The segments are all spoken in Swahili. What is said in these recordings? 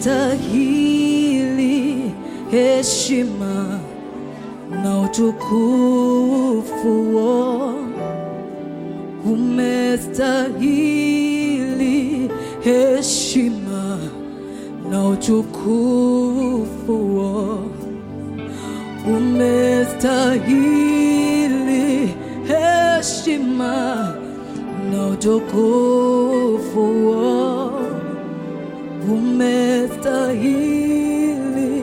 umestahili heshima na utukufu umestahili heshima na utukufu umestahili heshima na utukufu umestahili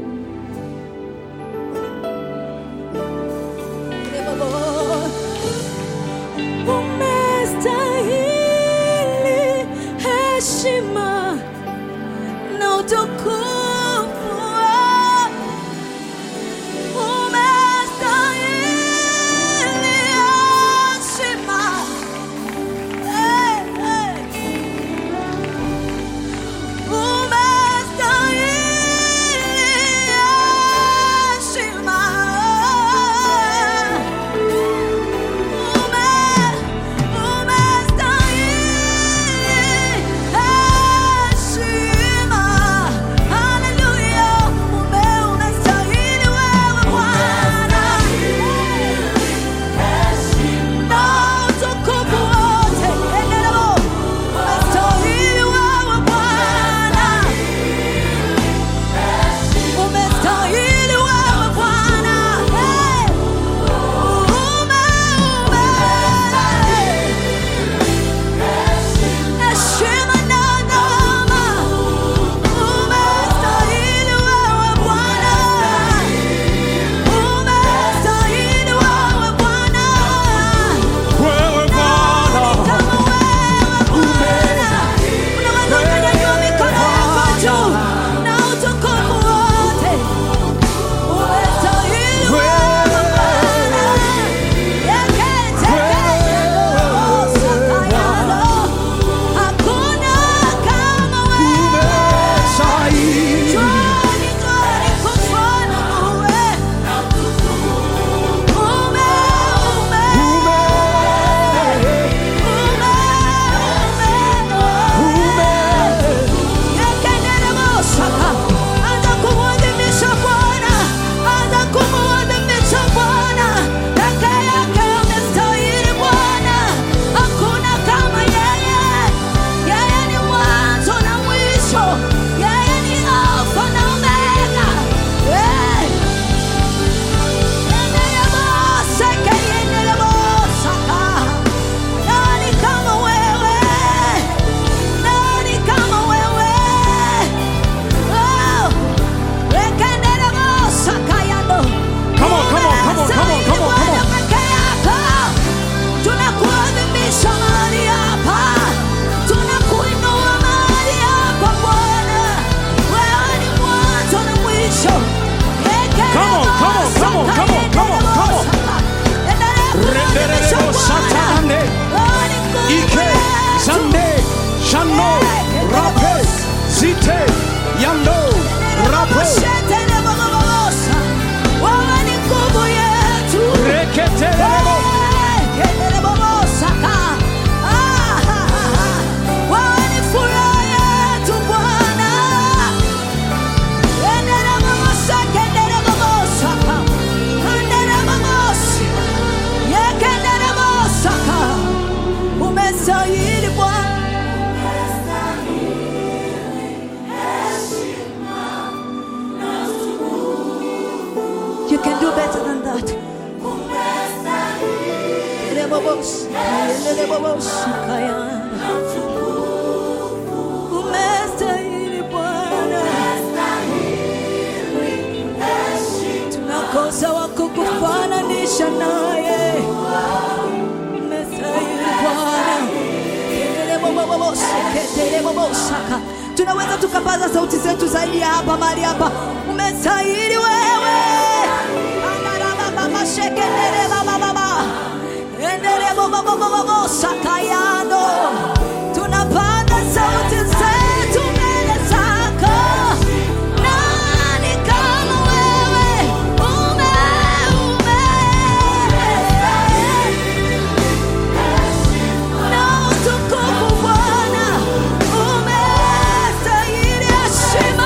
umestahili heshima na utukufu umestahili heshima Eh, eh. Umestahili heshima. Ume- umestahili heshima. Hallelujah. Ume- umestahili wewe Bwana. Na utukufu wote. Endelea. Umestahili wewe Bwana. Umestahili wewe Bwana. Hey! Ume, ume. Heshima na adama. Umestahili wewe Bwana. Umestahili wewe Bwana. Wewe Bwana, Kama wewe Bwana. Unaweza ukanyanyua mikono yako juu na utukufu wote. Umestahili wewe Bwana. Yeketekelelo, hakuna kama wewe. umestahili. Jwani, jwani kufana uwe. Ume, ume, Ume, ume, ume. ume. Yekendelebosaka. Anza kumwadhimisha Bwana, anza kumwadhimisha Bwana. Peke yake amestahili Bwana, hakuna kama yeye. Yeye ni mwanzo na mwisho, yeye ni Alfa na Omega. Eh. Yendeleboseke, yendelebosaka. Nani kama wewe? Nani kama wewe? Oh, wekendelebosaka yando. Come on, come on, come on, come on, come on, come on. Bwana peke yako. Tunakuadhimisha mahali hapa. Tunakuinua mahali hapa Bwana. Wewe ni mwanzo na mwisho. Come on, come on, come on, come on, come on, come on. Endelea kuadhimisha Renderebo Bwana. satane. Wewe ni Mungu Ike, wetu. zande, shano, rape, zite, yando, rapo, Wewe ni nguvu yetu. reketelebo. Wewe ni furaha yetu Bwana. Umestahili Bwana. You can do better than that. Umestahili Bwana, tunakosa wa kukufananisha naye. Umestahili Bwana. Ketelebobosaka. tunaweza tukapaza sauti zetu zaidi ya hapa mahali hapa umestahili wewe Andarabababashekelelebababa. Endelebobobobobosakayano. tunapaza sauti zetu mbele zako nani kama wewe ume ume na utukufu Bwana umestahili heshima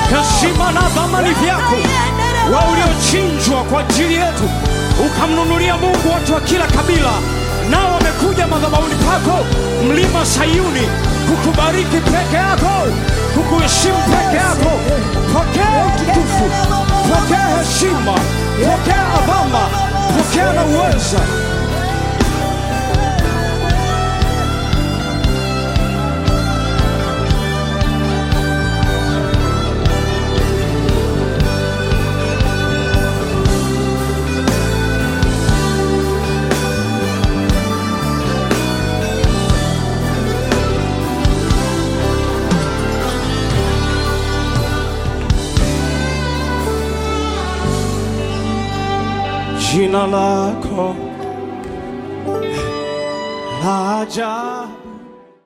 heshima na dhamani vyako, wewe uliochinjwa kwa ajili yetu, ukamnunulia Mungu watu wa kila kabila, nao wamekuja madhabahuni pako, mlima Sayuni, kukubariki peke yako, kukuheshimu peke yako. Pokea utukufu, pokea heshima, pokea adhama, pokea na uweza. Jina lako la ajabu